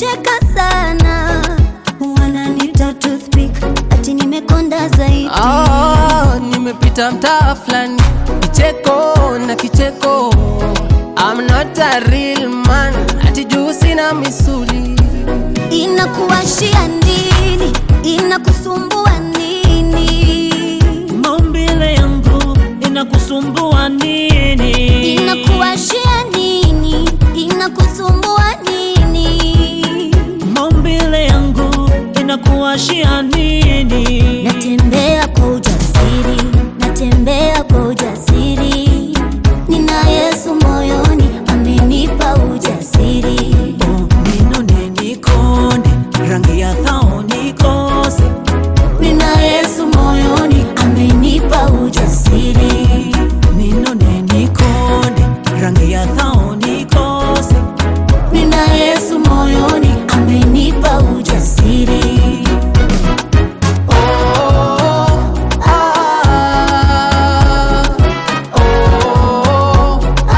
wanacheka sana, wananita toothpick, ati nimekonda zaidi. Ah, nimepita mtaa fulani kicheko na kicheko I'm not a real man ati juu sina misuli Inakuwashia nini? Inakusumbua nini? Maumbile yangu inakusumbua nini? Inakuwashia nini? Inakusumbua nini? Maumbile yangu inakuwashia nini? Natembea kwa ujasiri, natembea kwa ujasiri. Nina Yesu moyoni, amenipa ujasiri. Oh, ninone nikonde, rangi ya thao nikose. Nina Yesu moyoni, amenipa ujasiri. Ninone nikonde, rangi ya thao nikose. Nina Yesu moyoni, amenipa ujasiri. Oh, ah, oh, ah,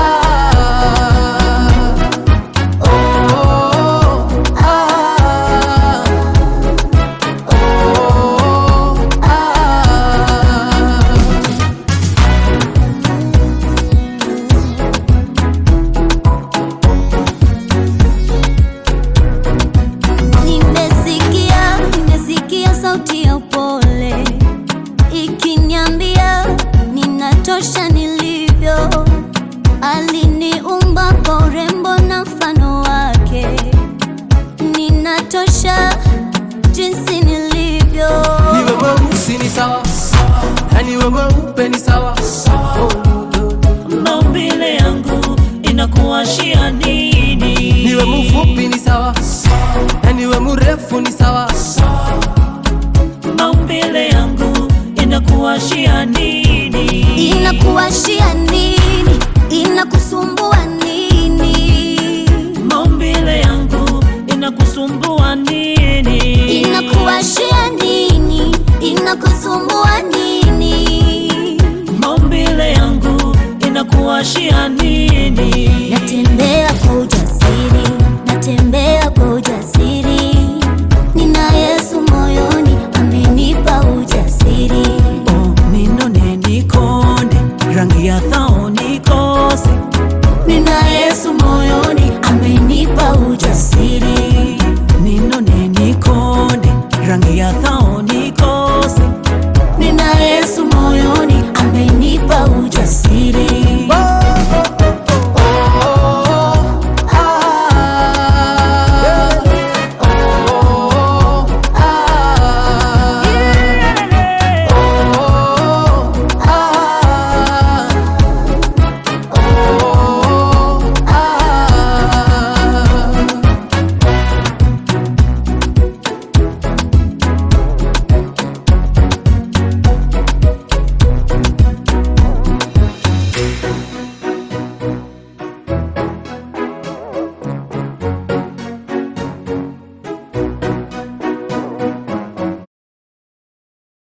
oh, ah, oh, ah. Nimesikia, nimesikia sauti ya upole ikiniambia ninatosha nilivyo. Aliniumba kwa urembo na mfano wake, ninatosha jinsi nilivyo. Niwe mweusi ni sawa, na niwe mweupe ni sawa. Maumbile yangu inakuwashia nini? Niwe mfupi ni sawa, na niwe mrefu ni sawa. Maumbile yangu inakuwashia nini? Inakuwashia nini? Inakusumbua